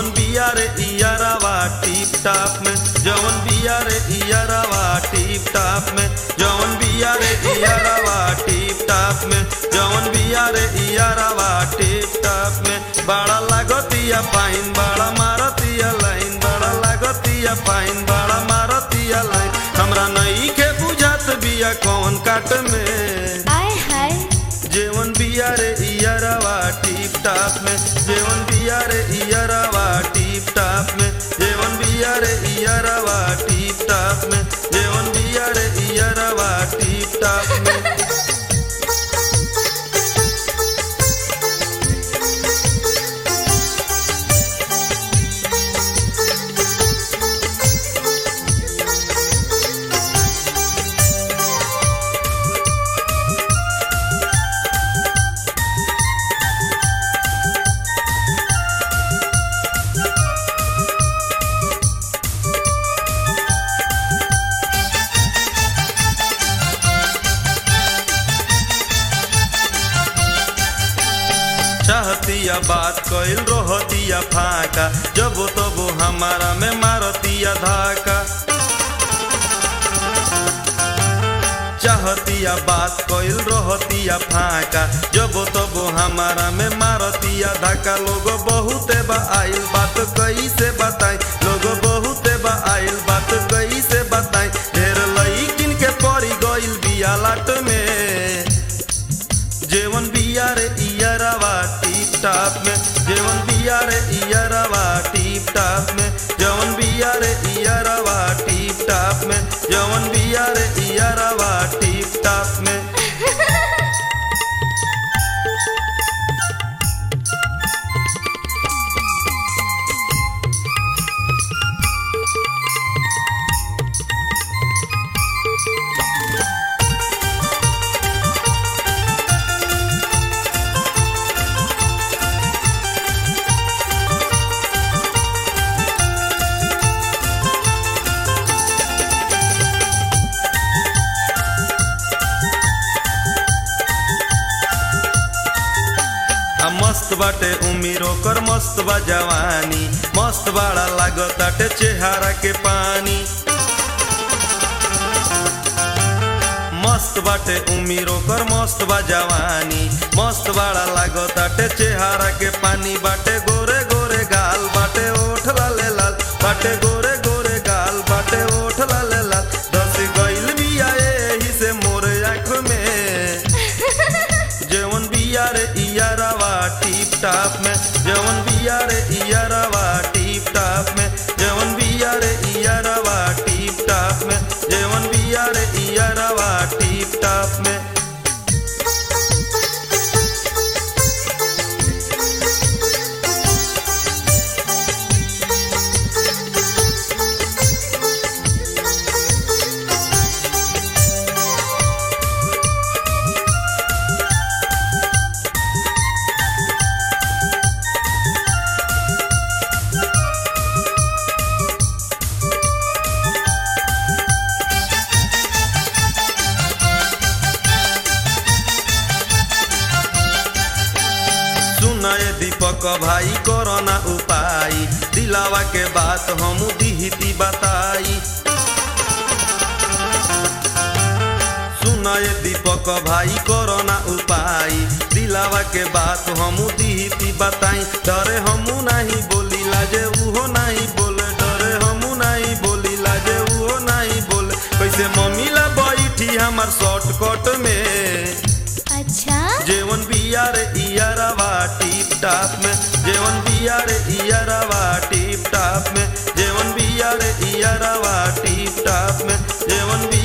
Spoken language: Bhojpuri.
जवन बिया रे इयरवा टिप टाप में जवन बिया रे इयरवा टिप टाप में जवन बिया रे इयरवा टिप टाप में जवन बिया रे इयरवा टिप टाप में बड़ा लागतिया पाइन बड़ा मारतिया लाइन बड़ा लागतिया पाइन बड़ा मारतिया लाइन हमरा नई के बुझात बिया कौन काट में आय हाय जेवन बिया रे इयरवा टिप टाप में जेवन बिया रे इयरवा टिप टाप में जेवन बिया रे इयरवा टिप टाप में जेवन बिया रे इयरवा टिप टाप में चाहतिया बात कइल रहतिया फाका जब तब हमारा में मारतिया धाका चाहतिया बात कइल रहतिया फाका जब तब हमारा में मारतिया धाका लोग बहुते बा आइल बात कैसे बताई लोग बहुते बा आइल बात कैसे बताई ढेर लईकिन के पड़ी गइल बिया लाट में जेवन बिया रे इयरवा टीप टाप में जेवन बिया रे इयरवा टीप टाप में जवन बिया रे इयरवा टीप टाप में जवन बिया रे इयरवा टीप टाप में आ मस्त बाटे उमीर ओकर मस्त बा जवानी मस्त बाड़ा लागताटे चेहरा के पानी मस्त बाटे उमीर ओकर मस्त बा जवानी मस्त बाड़ा लागताटे चेहरा के पानी बाटे गोरे गोरे गाल बाटे ओठ लाले लाल बाटे गोरे गोरे गाल बाटे ओठ लाले लाल दस गइल बिया एही से मोरे आँख में जेवन बिया रे इयरवा टीप टाप में जेवन बिया रे इयरवा टीप टाप में जेवन बिया रे इयरवा टीप टाप में जेवन बिया रे इयरवा टीप टाप में सुनाए दीपक भाई कोरोना उपाय दिलावा के बात हम दिहती बताई सुनाए दीपक भाई कोरोना उपाय दिलावा के बात हम दिहती बताई डरे हमू नहीं बोली लाजे उहो नहीं बोले डरे हमू नहीं बोली लाजे उहो नहीं बोले कैसे मम्मी ला बैठी हमार शॉर्टकट में अच्छा जेवन बिया रे इयरवा टीप टाप में जेवन बिया रे इयरवा टीप टाप में जेवन बिया रे इयरवा टीप टाप में जेवन बिया